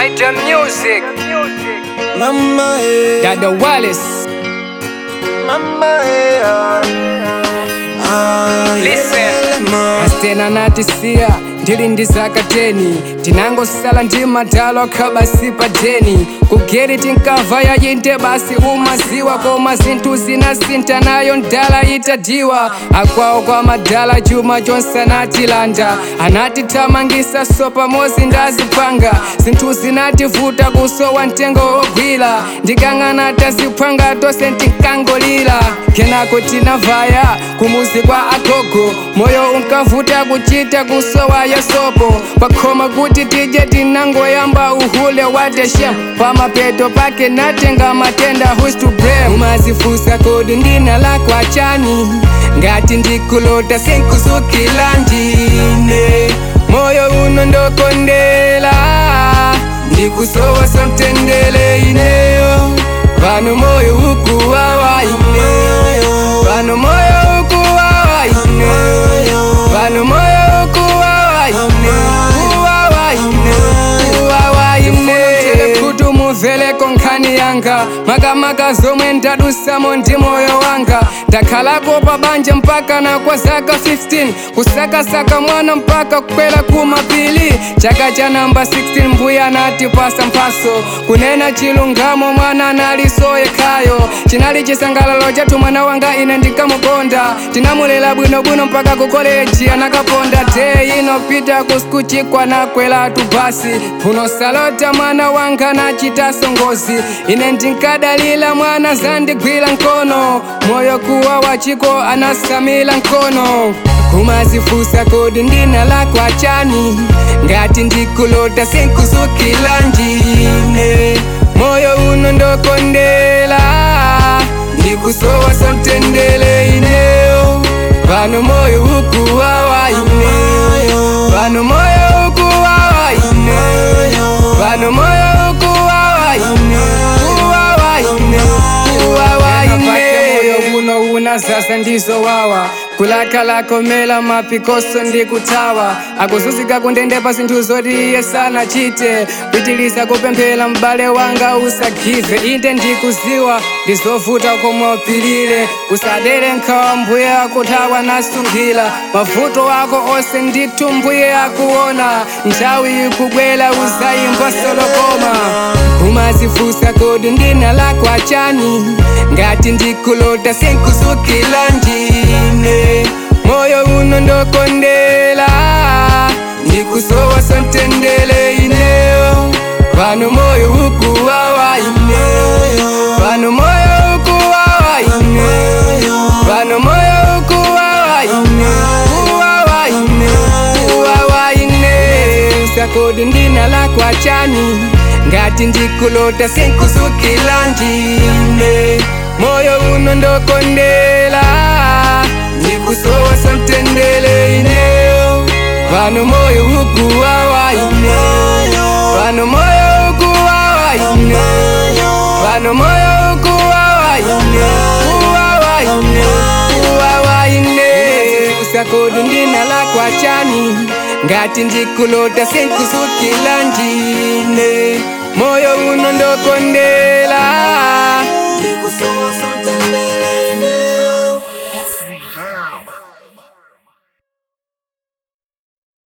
Titan Music, Mama, eh. Dada Wallace. Mama, eh. Ah, Listen. yeah, ma. asitena natisiya ndili ndi zaka 10 tinangosala ndi madalo akhabasi pa deni kugeri tinkamva yayinde basi umaziwa koma zinthu zinasintha nayo ndala itadiwa akwawo kwa madala chuma chonse anatilanda anatithamangisa so pamodzi ndazipanga zinthu zinativuta kusowa mtengo wogwira ndikang'ana taziphwanga tonse tinkangolira kenako tinavaya kumuzi kwa agogo moyo unkavuta kuchita kusowa yasopo pakhoma kuti tije tinangoyamba uhule wateshem pamapeto pake natenga matenda who's to blame umazifusa kodi ndina lako achani ngati ndikulota sinkuzukila ndine moyo uno ndokondela ndikusowa somtendele ineyo pano moyo ukuwawa ineyo pano moyo ukuwawa ineyo pano moyo ukuwawa ineyo kuwawa ineyo kuwawa ineyo kuti mumveleko nkhani yanga makamaka zomwe ndadusamo ndi moyo wanga ndakhalapo pa banja mpaka na kwa zaka 15 kusakasaka mwana mpaka kukwera kumapili chaka cha namba 16 mbuya anatipasa mphaso kunena chilungamo mwana analiso yekhayo chinali chisangalalo chathu mwana wanga ine ndinkamukonda tinamulera bwinobwino mpaka ku koleji anakaponda de inopita ku skuchikwa nakweratu basi unosalota mwana wanga nachitaso ngozi ine ndinkadalira mwana zandigwira nkono moyo kuwa wachiko anasamila nkono kumazifusa kodi ndina lako achani ngati ndikulota sinkuzukila ndine moyo uno ndokondela ndikusowa somtendele ineyo pano moyo ukuwawa ineyo pano moyo ukuwawa ineyo pano moyo ukuwawa ineyo kuwawa ineyo kuwawa ineyo uno una sasa ndizowawa kulakhalakomela mapikoso ndikuthawa akuzuzika kundende zinthu zoti iye sanachite pitiliza kupemphera m'bale wanga usagive inde ndikuziwa ndizovuta komwe upilire usadere nkhawa mbuye akuthawa nasunkhira mavuto ako onse ndithu mbuye akuona nthawi ikubwera uzayimba solokoma umazifusa kodi ndina lako achani ngati ndikulota sinkuzukila ndine moyo uno ndokondela ndikusowa somtendele ineyo pano moyo ukuwawa ineyo pano moyo ukuwawa ineyo pano moyo ukuwawa ineyo kuwawa ineyo kuwawa ineyo sakodi ndina lako achani ngati ndikulota sinkuzukila ndine moyo uno ndokondela ndikusowa somtendele ineyo pano moyo ukuwawa ineyo pano moyo ukuwawa ineyo pano moyo ukuwawa ineyo kuwawa ineyo kuwawa ineyo usakodi ndina lako achani ngati ndikulota sinkuzukila ndine moyo uno ndokondela Ndikusowa